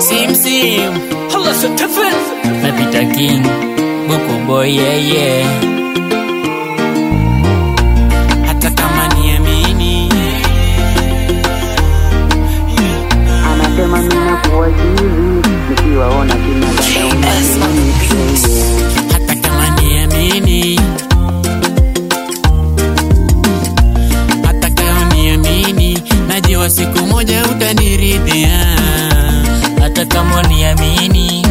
Sim sim, Hala Stephen napita king, buku boy yeah yeah. Hata kama niamini, anasema mina kuwajiri nikiwaona kina dada unanini hata kama niamini, hata kama niamini, najua siku moja utaniridhia. Hata kama niamini,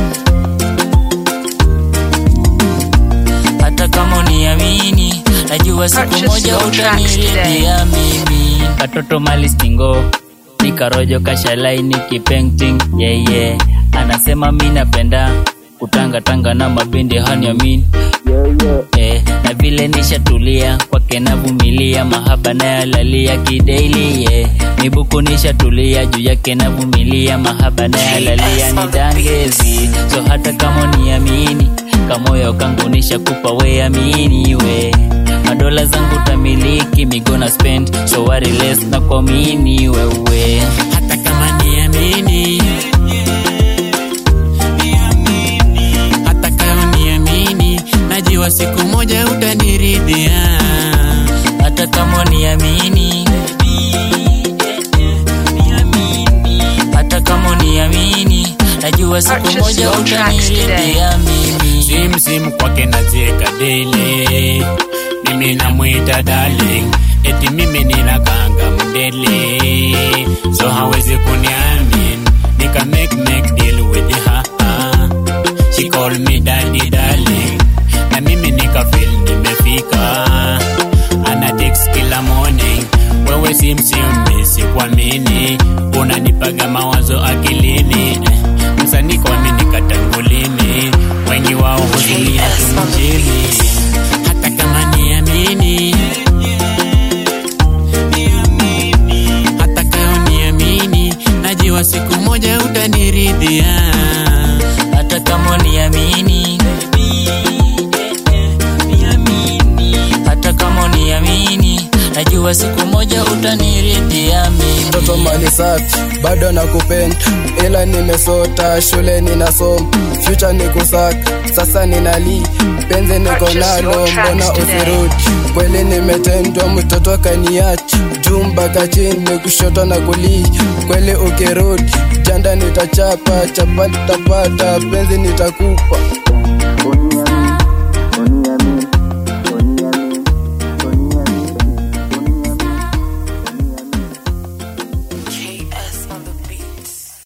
hata kama niamini, najua siku Purchase moja your tracks utaniridhia mimi. Katoto mali stingo nikarojo kashalaini kipenting yeah, yeah. Anasema mi napenda kutangatanga na mabindi haniamin eh, na vile nishatulia kwake navumilia mahaba nayalalia kidaili yeah. mibuku nishatulia juu yake navumilia mahaba nayalalia ni dangezi so hata kama niamini kamoyo kangu nishakupa we amini we madola zangu tamiliki migona spend so worry less na kuamini wewe hata kama niamini hata kama niamini najua siku moja utaniridhia hata kama niamini hata kama niamini najua siku Purchase moja your tracks utaniridhia mimi simsim kwake nazieka dele mimi namwita darling eti mimi ninakanga mdele so hawezi kuniamin nika make make deal with her she call me daddy darling na mimi nika feel nimefika ana text kila morning wewe simsim sikuamini unanipaga mawazo akilini eh, msanii kuamini katangulini wengi wao huzunia tumjini hata kama niamini hata kama niamini najua siku moja utaniridhia hata kama niamini hata kama niamini najua siku moja utaniridhia mimi mtoto mali safi bado nakupenda ila nimesota shule ninasoma future ni kusaka sasa ninali penzi niko nalo mbona usirudi kweli nimetendwa mtoto kaniacha juu mpaka chini kushoto na kulia kweli ukirudi janda nitachapa chapa tapata penzi nitakupa